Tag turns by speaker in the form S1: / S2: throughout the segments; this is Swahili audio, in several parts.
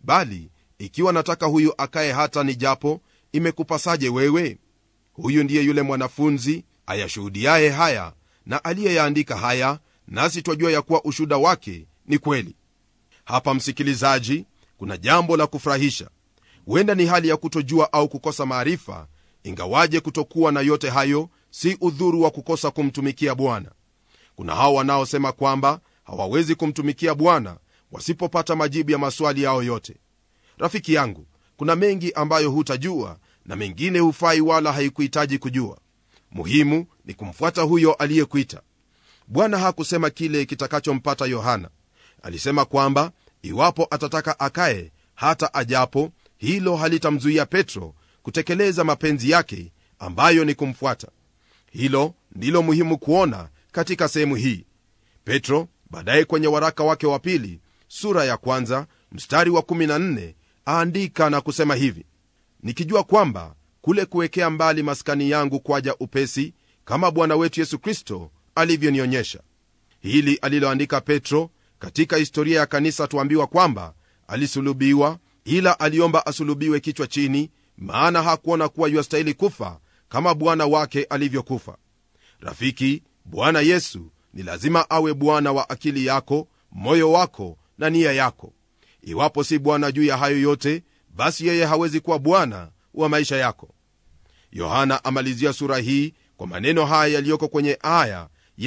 S1: bali ikiwa nataka huyu akaye hata ni japo imekupasaje wewe huyu ndiye yule mwanafunzi ayashuhudiaye haya na aliyeyaandika haya nasi twajua ya kuwa ushuda wake ni kweli hapa msikilizaji kuna jambo la kufurahisha huenda ni hali ya kutojua au kukosa maarifa ingawaje kutokuwa na yote hayo si udhuru wa kukosa kumtumikia bwana kuna hao wanaosema kwamba hawawezi kumtumikia bwana wasipopata majibu ya maswali yao yote rafiki yangu kuna mengi ambayo hutajua na mengine hufai wala haikuhitaji kujua muhimu ni kumfuata huyo aliyekuita bwana hakusema kile kitakachompata yohana alisema kwamba iwapo atataka akaye hata ajapo hilo halitamzuia petro kutekeleza mapenzi yake ambayo ni kumfuata hilo ndilo muhimu kuona katika sehemu hii petro baadaye kwenye waraka wake wa pili sura ya kwanza mstari wa 14 aandika na kusema hivi nikijua kwamba kule kuwekea mbali maskani yangu kwaja upesi kama bwana wetu yesu kristo alivyonionyesha hili aliloandika petro katika historia ya kanisa tuambiwa kwamba alisulubiwa ila aliomba asulubiwe kichwa chini maana hakuona kuwa yuastahili kufa kama bwana wake alivyokufa rafiki bwana yesu ni lazima awe bwana wa akili yako moyo wako na nia yako iwapo si bwana juu ya hayo yote basi yeye hawezi kuwa bwana wa maisha yako yohana amalizia sura hii kwa maneno haya yaliyoko kwenye aya ya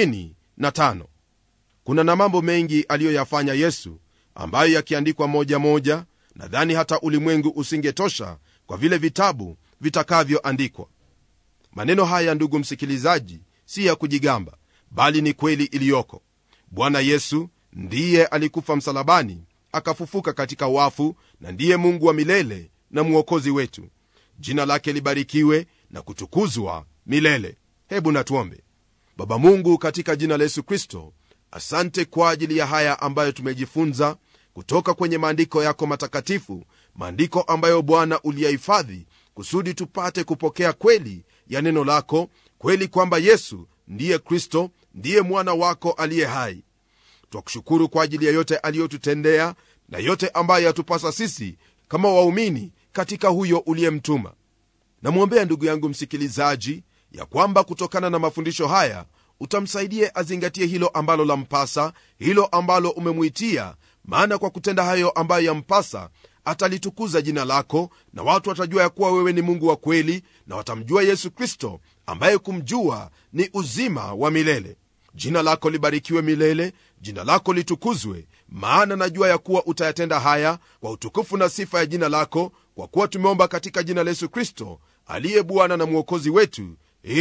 S1: 25 kuna na mambo mengi aliyoyafanya yesu ambayo yakiandikwa moja moja nadhani hata ulimwengu usingetosha kwa vile vitabu vitakavyoandikwa maneno haya ndugu msikilizaji si ya kujigamba bali ni kweli iliyoko bwana yesu ndiye alikufa msalabani akafufuka katika wafu na ndiye mungu wa milele na mwokozi wetu jina lake libarikiwe na kutukuzwa milele hebu natuombe baba mungu katika jina la yesu kristo asante kwa ajili ya haya ambayo tumejifunza kutoka kwenye maandiko yako matakatifu maandiko ambayo bwana uliyahifadhi kusudi tupate kupokea kweli ya neno lako kweli kwamba yesu ndiye kristo ndiye mwana wako aliye hai twakushukuru kwa ajili ya yote aliyotutendea na yote ambayo yatupasa sisi kama waumini katika huyo uliyemtuma namwombea ndugu yangu msikilizaji ya kwamba kutokana na mafundisho haya utamsaidie azingatie hilo ambalo lampasa hilo ambalo umemwitia maana kwa kutenda hayo ambayo yampasa atalitukuza jina lako na watu watajua ya kuwa wewe ni mungu wa kweli na watamjua yesu kristo ambaye kumjua ni uzima wa milele jina lako libarikiwe milele jina lako litukuzwe maana najua ya kuwa utayatenda haya kwa utukufu na sifa ya jina lako kwa kuwa tumeomba katika jina la yesu kristo aliye bwana na mwokozi wetu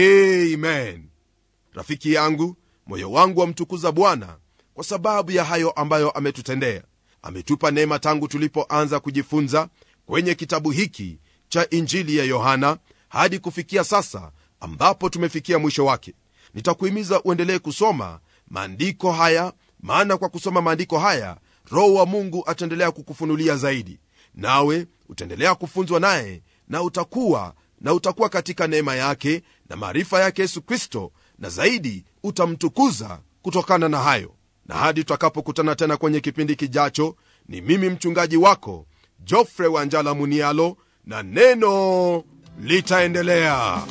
S1: amen rafiki yangu moyo wangu wamtukuza bwana kwa sababu ya hayo ambayo ametutendea ametupa neema tangu tulipoanza kujifunza kwenye kitabu hiki cha injili ya yohana hadi kufikia sasa ambapo tumefikia mwisho wake nitakuhimiza uendelee kusoma maandiko haya maana kwa kusoma maandiko haya roho wa mungu ataendelea kukufunulia zaidi nawe utaendelea kufunzwa naye na utakuwa na utakuwa katika neema yake na maarifa yake yesu kristo na zaidi utamtukuza kutokana na hayo na hadi tutakapokutana tena kwenye kipindi kijacho ni mimi mchungaji wako jofre wanjala munialo na neno litaendelea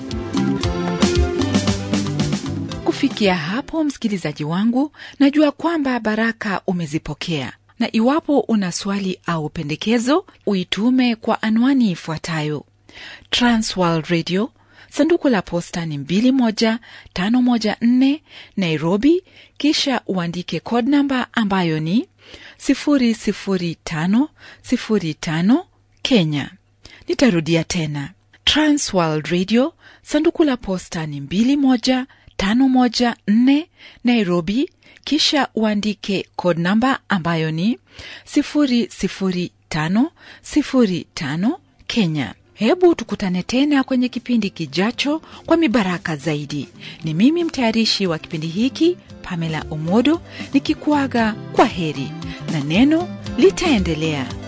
S2: kufikia hapo msikilizaji wangu najua kwamba baraka umezipokea na iwapo una swali au pendekezo uitume kwa anwani ifuatayo transworld radio sanduku la posta ni 21514 nairobi kisha uandike code namba ambayo ni 00505 kenya nitarudia tena transworld radio sanduku la posta ni 21514 nairobi kisha uandike code namba ambayo ni 00505 kenya hebu tukutane tena kwenye kipindi kijacho kwa mibaraka zaidi ni mimi mtayarishi wa kipindi hiki pamela omodo nikikuaga kwa heri na neno litaendelea